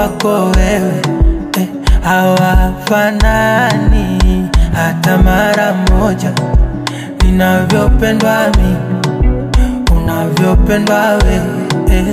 wako wewe eh, hawafanani hata mara moja ninavyopendwa mimi unavyopendwa wewe eh,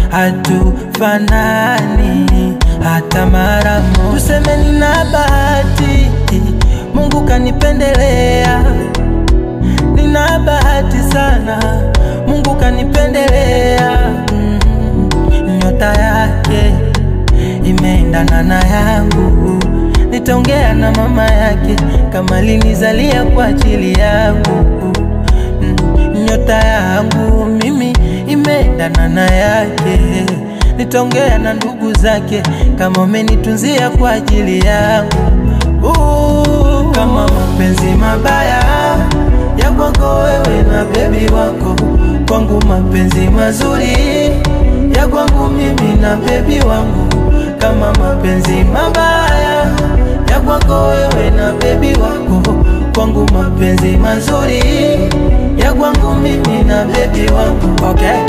hatufanani hata mara moja. Tuseme nina bahati, Mungu kanipendelea, nina bahati sana, Mungu kanipendelea. Mm, nyota yake imeendana na yangu, nitaongea na mama yake kama linizalia kwa ajili yangu mm, nyota yangu mimi imeendana na yake, nitaongea na ndugu zake kama umenitunzia kwa ajili yangu. Uh, kama mapenzi mabaya ya kwako wewe na bebi wako, kwangu mapenzi mazuri ya kwangu mimi na bebi wangu. Kama mapenzi mabaya ya kwako wewe na bebi wako, kwangu mapenzi mazuri ya kwangu mimi na bebi wangu. Okay.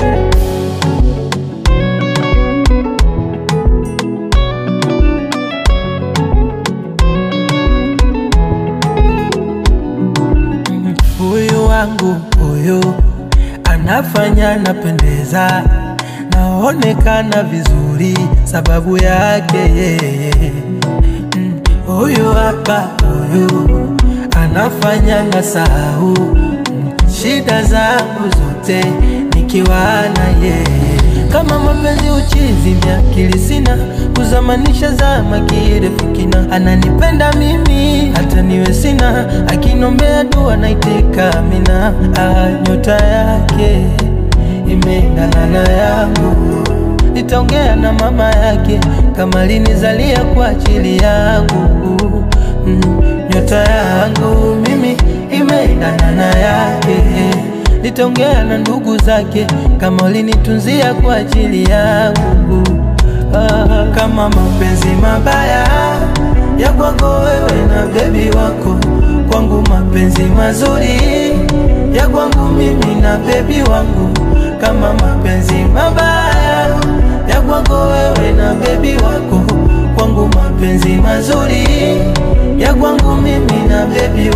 Huyu wangu huyu anafanya napendeza, naonekana vizuri sababu yake yeye. Mm, Huyu hapa huyu anafanya ngasahau mm, shida zangu zote nikiwa na yeye. Kama mapenzi uchizi, miakili sina kuzamanisha zama kirefikina, ananipenda mimi hata niwe sina, akinombea dua naitika amina. Ah, nyota yake imeendana na yangu, nitaongea na mama yake kama linizalia kwa ajili yangu. Mm, nyota yangu mimi imeendana na yake nitaongea na ndugu zake kama ulinitunzia kwa ajili yangu. Ah, kama mapenzi mabaya ya kwako wewe na bebi wako, kwangu mapenzi mazuri ya kwangu mimi na bebi wangu. Kama mapenzi mabaya ya kwako wewe na bebi wako, kwangu mapenzi mazuri ya kwangu mimi na bebi